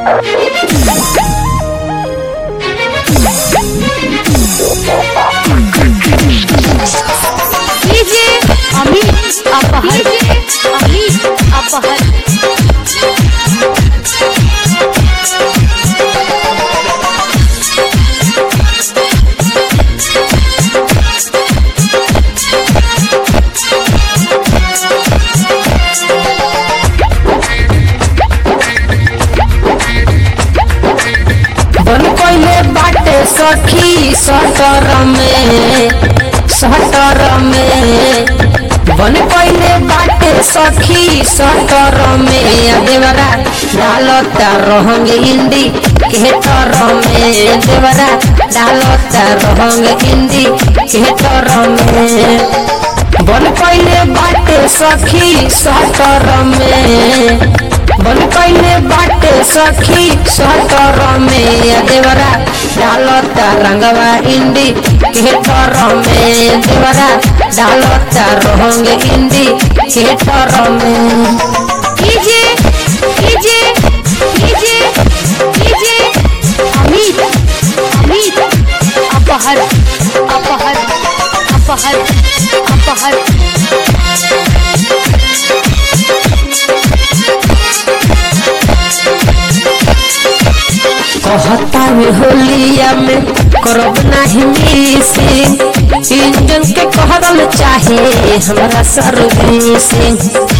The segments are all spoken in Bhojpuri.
डीजे अमित अपहर अमित अपहर बन कोइले बाटे सखी सटर में सटर में बन कोइले बाटे सखी सटर में देवरा डालता रहंग हिंदी केटर में देवरा डालता रहंग हिंदी केटर में बन कोइले बाटे सखी सटर में बन कैले बाटे सखी सटर में देवरा डालता रंगवा इंडी केटर में देवरा डालता रंग इंडी केटर में DJ DJ DJ DJ Amit Amit अपहर अपहर अपहर अपहर कहता में होलिया में करब नहीं मिसिंग इंजन के कहल चाहे हमरा सर्विसिंग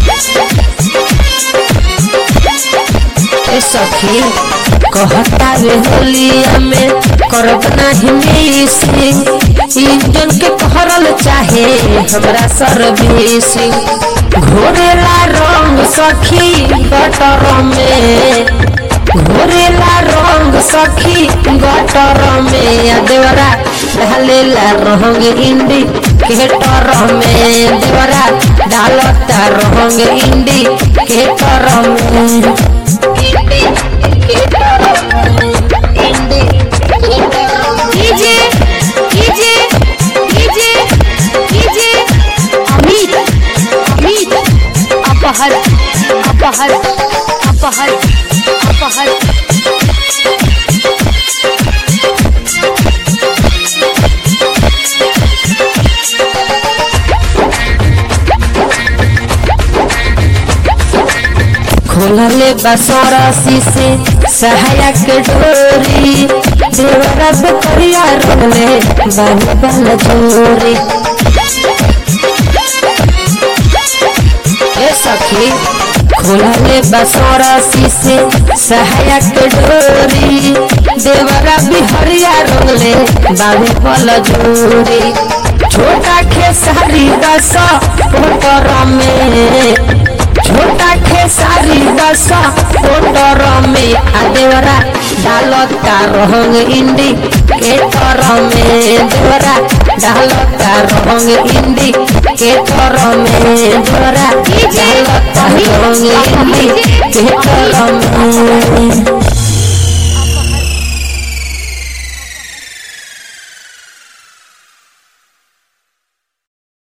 ए सखी कहता रे होलिया में करब नहीं मिसिंग इंजन के कहल चाहे हमरा सर्विसिंग घोरेला रंग सखी गटर में घोरेला रंग सखी गटर में देवरा ढालेला रंग इंडी केटर में देवरा डालता रंग इंडी केटर में इंडी केटर में इंडी केटर में DJ DJ DJ DJ Amit Amit अपहर अपहर अपहर अपहर खोलले बसरसी से सहायक डोरी देवरा बेकरिया रोले बानी बल जोरी ए सखी खोलले बसरसी से सहायक डोरी देवरा बिहरिया रोले बानी बल जोरी छोटा खेसारी दस पोटर में छोटा खेसारी दशा पोटर में आदेवरा डालता रंग इंडी केटर में देवरा डालता रंग इंडी केटर में देवरा डालता रंग इंडी केटर में